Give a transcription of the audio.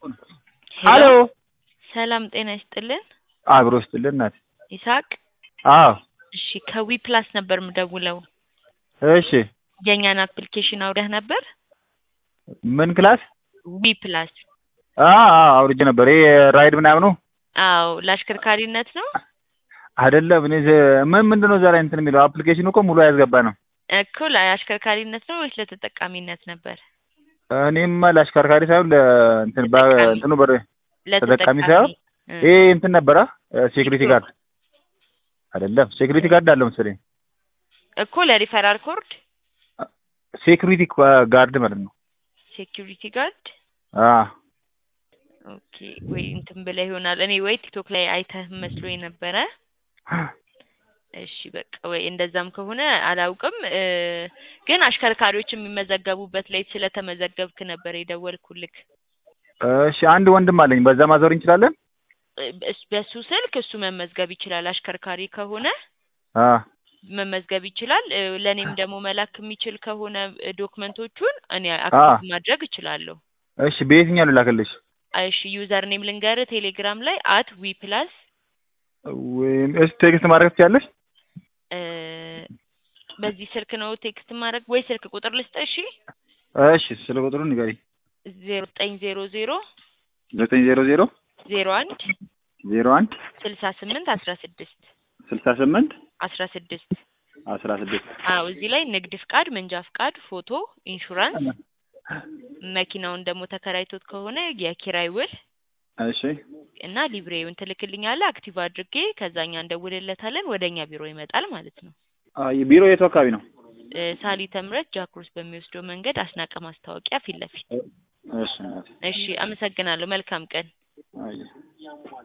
ሄሎ ሰላም ጤና ይስጥልን። አብሮ ይስጥልን እናት። ይስሐቅ አዎ እሺ፣ ከዊ ፕላስ ነበር ምደውለው። እሺ የእኛን አፕሊኬሽን አውረህ ነበር? ምን ክላስ? ዊ ፕላስ። አ አ አውርጄ ነበር። ይሄ ራይድ ምናምኑ አዎ፣ ለአሽከርካሪነት ነው አይደለም። እኔ ዘ- ምን ምንድን ነው ዛሬ እንትን የሚለው አፕሊኬሽኑ እኮ ሙሉ ያስገባ ነው። እኮ ለአሽከርካሪነት ነው ወይስ ለተጠቃሚነት ነበር? እኔማ ለአሽከርካሪ ሳይሆን ለእንትን በ- ተጠቃሚ። እንትኑ በር ተጠቃሚ ሳይሆን እ፣ ይሄ እንትን ነበረ ሴኩሪቲ ጋርድ አይደለም። ሴኩሪቲ ጋርድ አለ መሰለኝ። እኮ ለሪፈራል ኮርድ ሴኩሪቲ ጋርድ ማለት ነው። ሴኪሪቲ ጋርድ አ ኦኬ። ወይ እንትን ብለህ ይሆናል። እኔ ወይ ቲክቶክ ላይ አይተህ መስሎኝ ነበረ። እሺ በቃ ወይ እንደዛም ከሆነ አላውቅም። እ፣ ግን አሽከርካሪዎች የሚመዘገቡበት ላይ ስለተመዘገብክ ነበር የደወልኩልክ። እሺ አንድ ወንድም አለኝ። በዛ ማዞር እንችላለን? እ፣ በስ- በሱ ስልክ እሱ መመዝገብ ይችላል። አሽከርካሪ ከሆነ አ መመዝገብ ይችላል። እ፣ ለእኔም ደግሞ መላክ የሚችል ከሆነ እ፣ ዶክመንቶቹን እኔ አክቲቭ ማድረግ እችላለሁ። እሺ በየትኛው ልላክልሽ? እሺ ዩዘር ኔም ልንገርህ፣ ቴሌግራም ላይ አት ዊ ፕላስ ወይም እስ ቴክስት ማድረግ ትችያለሽ? እ፣ በዚህ ስልክ ነው ቴክስት ማድረግ ወይ ስልክ ቁጥር ልስጥህ? እሺ እሺ ስለ ቁጥሩን ንገሪ። ዜሮ ዘጠኝ ዜሮ ዜሮ ዘጠኝ ዜሮ ዜሮ ዜሮ አንድ ዜሮ አንድ ስልሳ ስምንት አስራ ስድስት ስልሳ ስምንት አስራ ስድስት አስራ ስድስት አዎ እዚህ ላይ ንግድ ፍቃድ፣ መንጃ ፍቃድ፣ ፎቶ፣ ኢንሹራንስ፣ መኪናውን ደግሞ ተከራይቶት ከሆነ የኪራይ ውል እሺ እና ሊብሬውን ትልክልኛለህ። አክቲቭ አድርጌ ከዛኛ እንደውልለታለን ወደ እኛ ቢሮ ይመጣል ማለት ነው። አይ ቢሮ የቱ አካባቢ ነው? እ፣ ሳሊተ ምሕረት ጃክሮስ በሚወስደው መንገድ አስናቀ ማስታወቂያ ፊት ለፊት። እሺ እናቴ። እሺ አመሰግናለሁ። መልካም ቀን። አይ